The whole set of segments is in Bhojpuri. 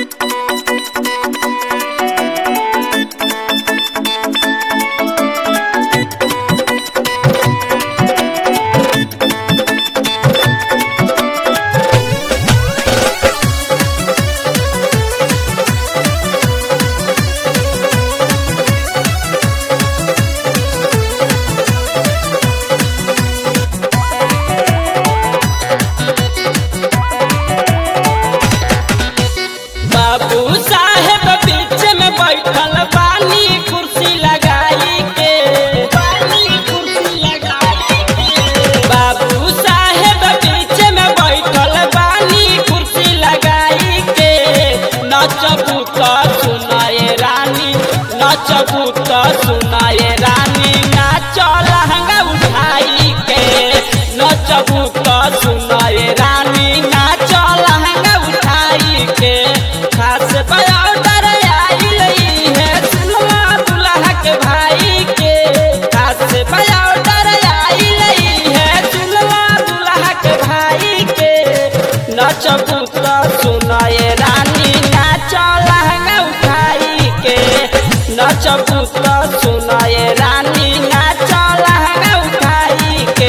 बाबू साहेब बीच में बैठल बानी कुर्सी लगाई के बानी कुर्सी लगाई के बाबू साहेब बीच में बैठल बानी कुर्सी लगाई के नचबू तो सुनाए रानी नचबू तो सुनाए रानी नाच लहंगा उठाई के नचबू तो सुनाए रानी नाच लहंगा उठाई के खास बयाउटर आइल है सुनवा दुल्हा के भाई के खास बयाउटर आइल है सुनवा दुल्हा के भाई के नचबू तो सुनाए रानी नाच लहंगा उठाई के नचबू तो सुनाए रानी नाच लहंगा उठाई के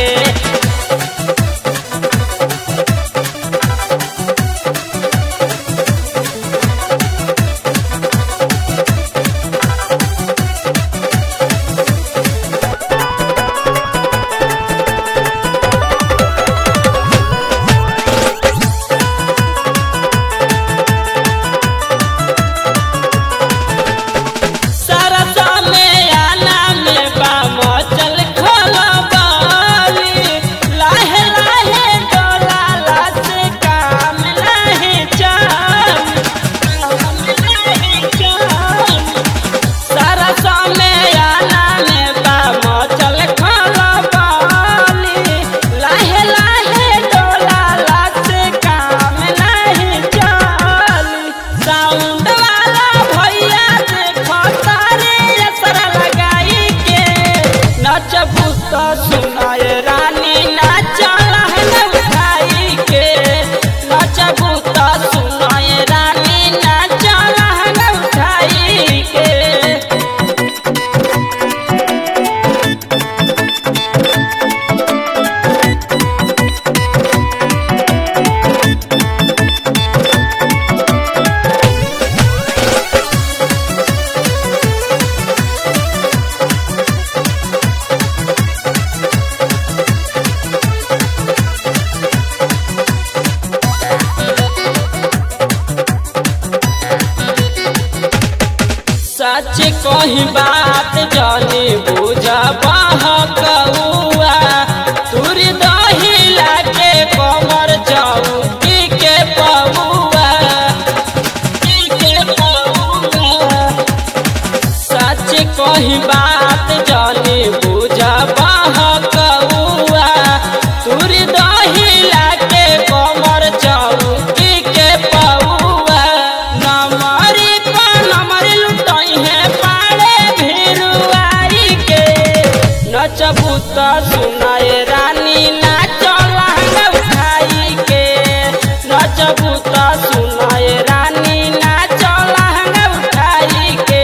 सरसा में आना में बाम चल खोला बाली लाहे लाहे डोला से काम लाहे चाल काम लाहे चाल सरसा में आना में बाम चल खोला बाली लाहे लाहे डोला से काम लाहे चाल साउंड वाला भैया देखो तारे असर लगाई के नचबू तो सुनाए रानी नाच लहंगा उठाई के नचबू तो सुनाए रानी नाच लहंगा उठाई के सच कही बात जानी बुझ बहकौआ तुर दही लागे कमर जाऊ की के पौआ की के पौआ सच कही बात जानी बुझ बहकौआ तुर दही लागे कमर जाऊ की के पौआ नमरी पर नमर लुटाई है पाड़े भिरुआई के नचबू तो सुनाए रानी नाच लहंगा उठाई के नचबू तो सुनाए रानी नाच लहंगा उठाई के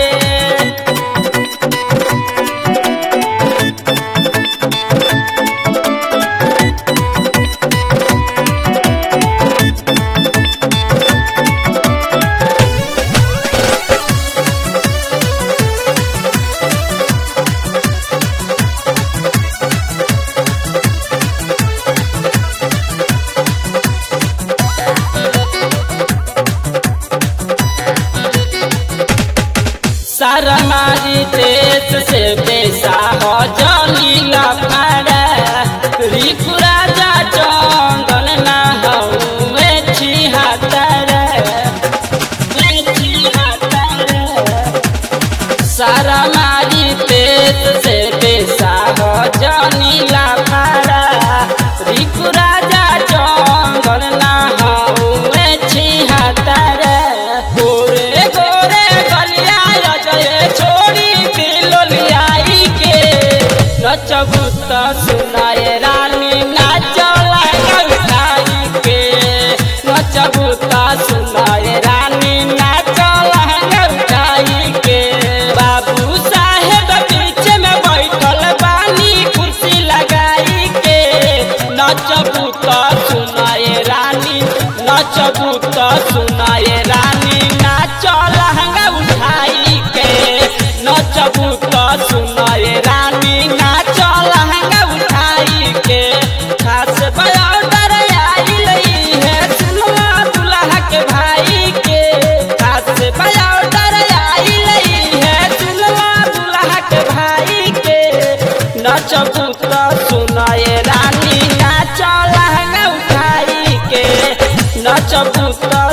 सरमारी देश से पैसा हो जानी लफाड़ा रिकु राजा चंदन ना हवे छिहत्तर छिहत्तर सरमारी देश से पैसा हो जानी लफाड़ा रिकु राजा चंदन ना हवे छिहत्तर गोरे गोरे गलिया अजय छोड़ी दिलोलियाई के नचबू तो सुनाए रानी नाच लगा उठाई के नचबू तो सुनाए रानी ना सुनाए रानी नचबू तो सुनाए रानी नाच लहंगा उठाई के नचबू तो सुनाए रानी नाच लहंगा उठाई के खास बॉर्डर आई लई है सुनवा दुल्हा के भाई के खास बॉर्डर आई लई है सुनवा दुल्हा के भाई के नचबू तो सुनाए रानी नाच लहंगा उठाई के नचबू तो